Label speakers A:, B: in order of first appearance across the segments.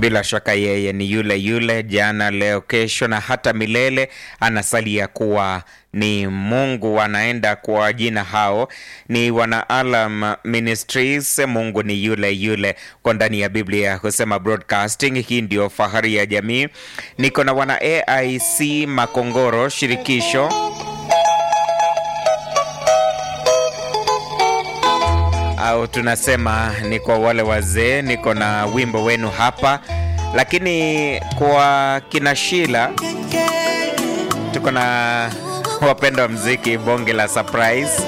A: Bila shaka yeye ni yule yule jana, leo, kesho na hata milele. Anasalia kuwa ni Mungu. Anaenda kwa jina hao ni wana Alam Ministries. Mungu ni yule yule kwa ndani ya Biblia husema broadcasting. Hii ndio fahari ya jamii. Niko na wana AIC Makongoro shirikisho au tunasema ni kwa wale wazee. Niko na wimbo wenu hapa, lakini kwa kina Shila tuko na wapenda wa mziki, bonge la surprise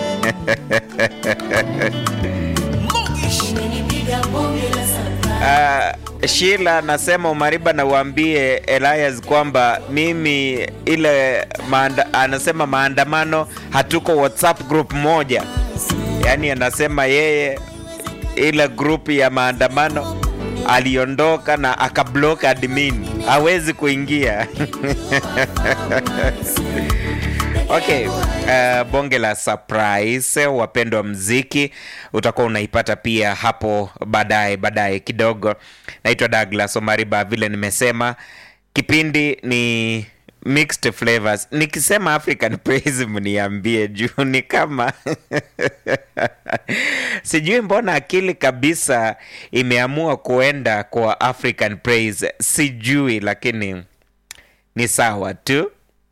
A: Uh, Shila nasema Umariba na uambie Elias kwamba mimi ile maanda, anasema maandamano hatuko WhatsApp group moja, yaani anasema yeye ile group ya maandamano aliondoka na akablock admin, hawezi kuingia Okay, uh, bonge la surprise wapendwa mziki utakuwa unaipata pia hapo baadaye baadaye kidogo. Naitwa Douglas Omariba, vile nimesema kipindi ni mixed flavors. Nikisema African praise mniambie juu ni kama sijui mbona akili kabisa imeamua kuenda kwa African praise, sijui, lakini ni sawa tu.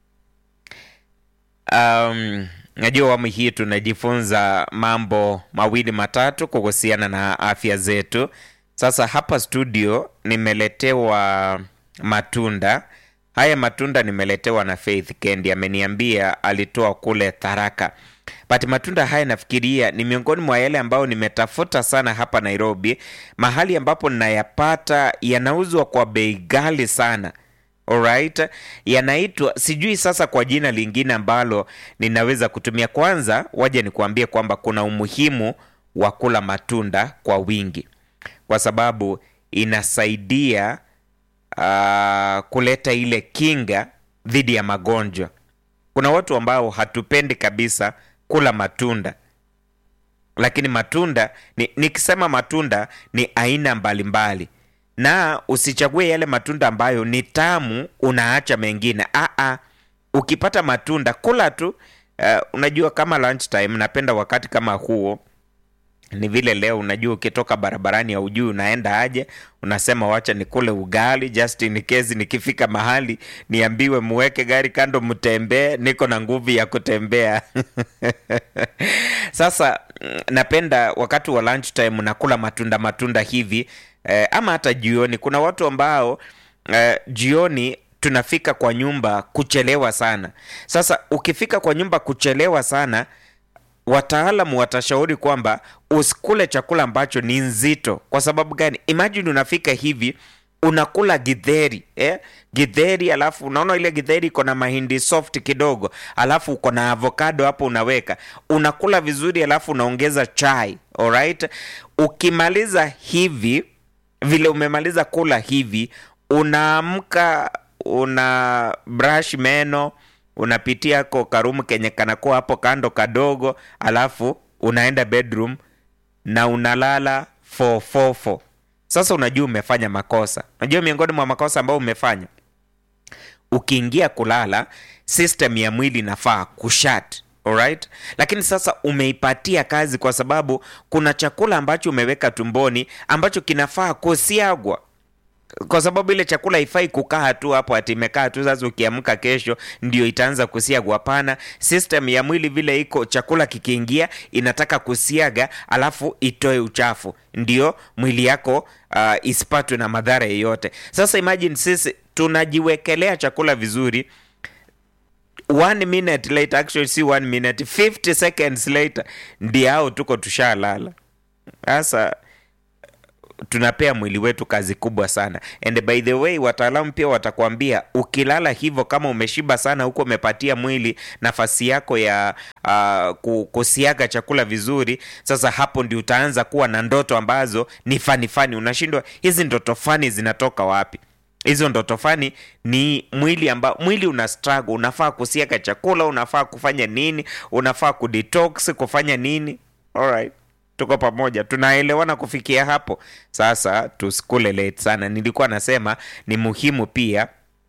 A: Um, najua awamu hii tunajifunza mambo mawili matatu kuhusiana na afya zetu. Sasa hapa studio nimeletewa matunda. Haya matunda nimeletewa na Faith Kendi, ameniambia alitoa kule Tharaka. But matunda haya nafikiria ni miongoni mwa yale ambayo nimetafuta sana hapa Nairobi, mahali ambapo ninayapata yanauzwa kwa bei ghali sana. Alright, yanaitwa sijui sasa kwa jina lingine ambalo ninaweza kutumia. Kwanza waje nikuambie kwamba kuna umuhimu wa kula matunda kwa wingi, kwa sababu inasaidia uh, kuleta ile kinga dhidi ya magonjwa. Kuna watu ambao hatupendi kabisa kula matunda, lakini matunda ni, nikisema matunda ni aina mbalimbali mbali na usichague yale matunda ambayo ni tamu unaacha mengine. Aa, ukipata matunda kula tu. Uh, unajua kama lunch time, napenda wakati kama huo. Ni vile leo, unajua ukitoka barabarani haujui unaenda aje, unasema wacha nikule ugali just in case nikifika mahali niambiwe muweke gari kando, mtembee, niko na nguvu ya kutembea Sasa napenda wakati wa lunch time nakula matunda matunda hivi eh, ama hata jioni. Kuna watu ambao eh, jioni tunafika kwa nyumba kuchelewa sana. Sasa ukifika kwa nyumba kuchelewa sana, wataalamu watashauri kwamba usikule chakula ambacho ni nzito. Kwa sababu gani? Imagine unafika hivi unakula githeri eh? Githeri alafu unaona ile githeri iko na mahindi soft kidogo, alafu uko na avocado hapo unaweka, unakula vizuri, alafu unaongeza chai. Alright, ukimaliza hivi vile umemaliza kula hivi, unaamka una brush meno, unapitia ko karumu kenye kanakuwa hapo kando kadogo, alafu unaenda bedroom na unalala 444 sasa unajua umefanya makosa. Unajua miongoni mwa makosa ambayo umefanya, ukiingia kulala, system ya mwili inafaa kushat alright, lakini sasa umeipatia kazi, kwa sababu kuna chakula ambacho umeweka tumboni ambacho kinafaa kusiagwa kwa sababu ile chakula haifai kukaa tu hapo ati imekaa tu. Sasa ukiamka kesho ndio itaanza kusiagwa. Hapana, system ya mwili vile iko, chakula kikiingia inataka kusiaga, alafu itoe uchafu, ndio mwili yako uh, isipatwe na madhara yeyote. Sasa imagine sisi tunajiwekelea chakula vizuri one minute later, actually si one minute, 50 seconds later ndio hao tuko tushalala. Sasa tunapea mwili wetu kazi kubwa sana. And by the way, wataalamu pia watakwambia ukilala hivyo, kama umeshiba sana huko, umepatia mwili nafasi yako ya uh, kusiaga chakula vizuri. Sasa hapo ndio utaanza kuwa na ndoto ambazo ni fani fani. Unashindwa, hizi ndoto fani zinatoka wapi? Hizo ndoto fani ni mwili ambao mwili una struggle, unafaa kusiaga chakula, unafaa kufanya nini, unafaa kudetox, kufanya nini? Alright. tuko pamoja, tunaelewana kufikia hapo. Sasa tusikule late sana. Nilikuwa nasema ni muhimu pia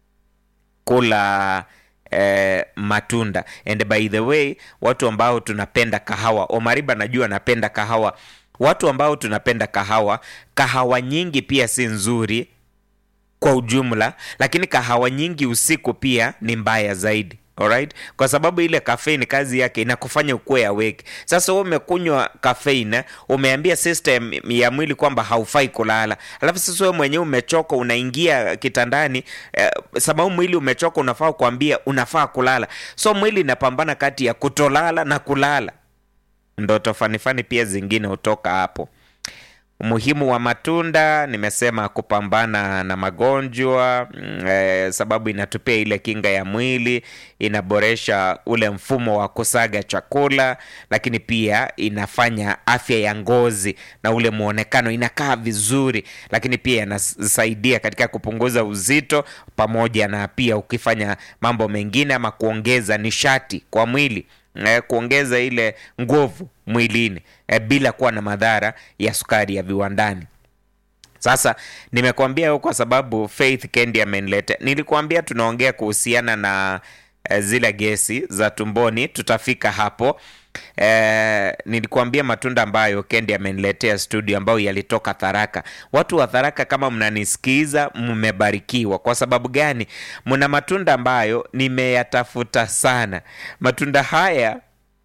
A: kula eh, matunda and by the way, watu ambao tunapenda kahawa, Omariba najua napenda kahawa. Watu ambao tunapenda kahawa, kahawa nyingi pia si nzuri kwa ujumla, lakini kahawa nyingi usiku pia ni mbaya zaidi. Alright? Kwa sababu ile caffeine kazi yake inakufanya ukuwe awake. Sasa wewe umekunywa caffeine, umeambia system ya mwili kwamba haufai kulala. Alafu sasa wewe mwenyewe umechoka unaingia kitandani eh, sababu mwili umechoka unafaa kuambia unafaa kulala. So mwili inapambana kati ya kutolala na kulala. Ndoto fanifani pia zingine hutoka hapo. Umuhimu wa matunda nimesema kupambana na magonjwa mm, eh, sababu inatupea ile kinga ya mwili, inaboresha ule mfumo wa kusaga chakula, lakini pia inafanya afya ya ngozi na ule muonekano inakaa vizuri, lakini pia inasaidia katika kupunguza uzito, pamoja na pia ukifanya mambo mengine ama kuongeza nishati kwa mwili eh, kuongeza ile nguvu mwilini eh, bila kuwa na madhara ya sukari ya viwandani. Sasa nimekuambia hiyo kwa sababu Faith Kendi ameniletea. Nilikuambia tunaongea kuhusiana na eh, zile gesi za tumboni, tutafika hapo. Eh, nilikuambia matunda ambayo Kendi ameniletea studio ambayo yalitoka Tharaka. Watu wa Tharaka, kama mnanisikiza, mmebarikiwa. Kwa sababu gani? Mna matunda ambayo nimeyatafuta sana. Matunda haya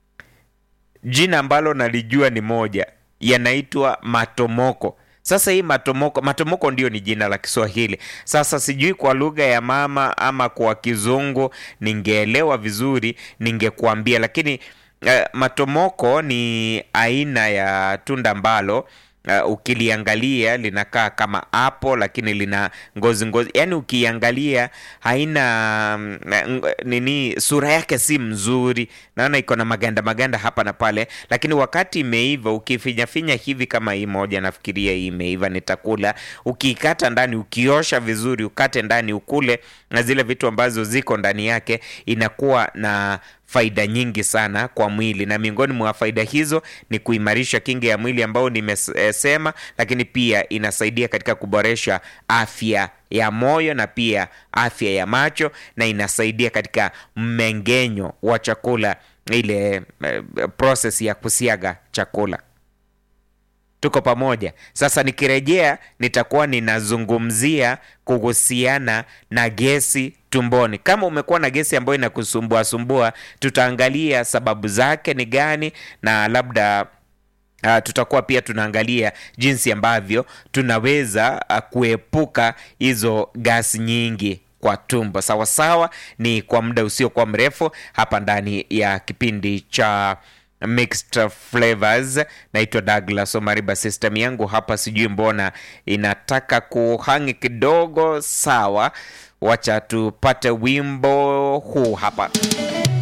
A: jina ambalo nalijua ni moja, yanaitwa matomoko. Sasa hii matomoko, matomoko ndio ni jina la Kiswahili. Sasa sijui kwa lugha ya mama ama kwa Kizungu, ningeelewa vizuri ningekuambia, lakini uh, matomoko ni aina ya tunda ambalo uh, ukiliangalia linakaa kama apple lakini lina ngozi ngozi, yaani ukiangalia haina mm, nini, sura yake si mzuri, naona iko na maganda maganda hapa na pale, lakini wakati imeiva ukifinyafinya hivi kama hii moja, nafikiria hii imeiva, nitakula. Ukiikata ndani, ukiosha vizuri, ukate ndani, ukule na zile vitu ambazo ziko ndani yake, inakuwa na faida nyingi sana kwa mwili, na miongoni mwa faida hizo ni kuimarisha kinga ya mwili ambao nimesema, lakini pia inasaidia katika kuboresha afya ya moyo na pia afya ya macho, na inasaidia katika mmeng'enyo wa chakula, ile eh, process ya kusiaga chakula. Tuko pamoja. Sasa nikirejea, nitakuwa ninazungumzia kuhusiana na gesi tumboni. Kama umekuwa na gesi ambayo inakusumbua sumbua, tutaangalia sababu zake ni gani, na labda uh, tutakuwa pia tunaangalia jinsi ambavyo tunaweza uh, kuepuka hizo gasi nyingi kwa tumbo. Sawa sawa, ni kwa muda usiokuwa mrefu hapa ndani ya kipindi cha Mixed Flavors. Naitwa Douglas Omariba. System yangu hapa sijui mbona inataka kuhangi kidogo. Sawa, wacha tupate wimbo huu hapa.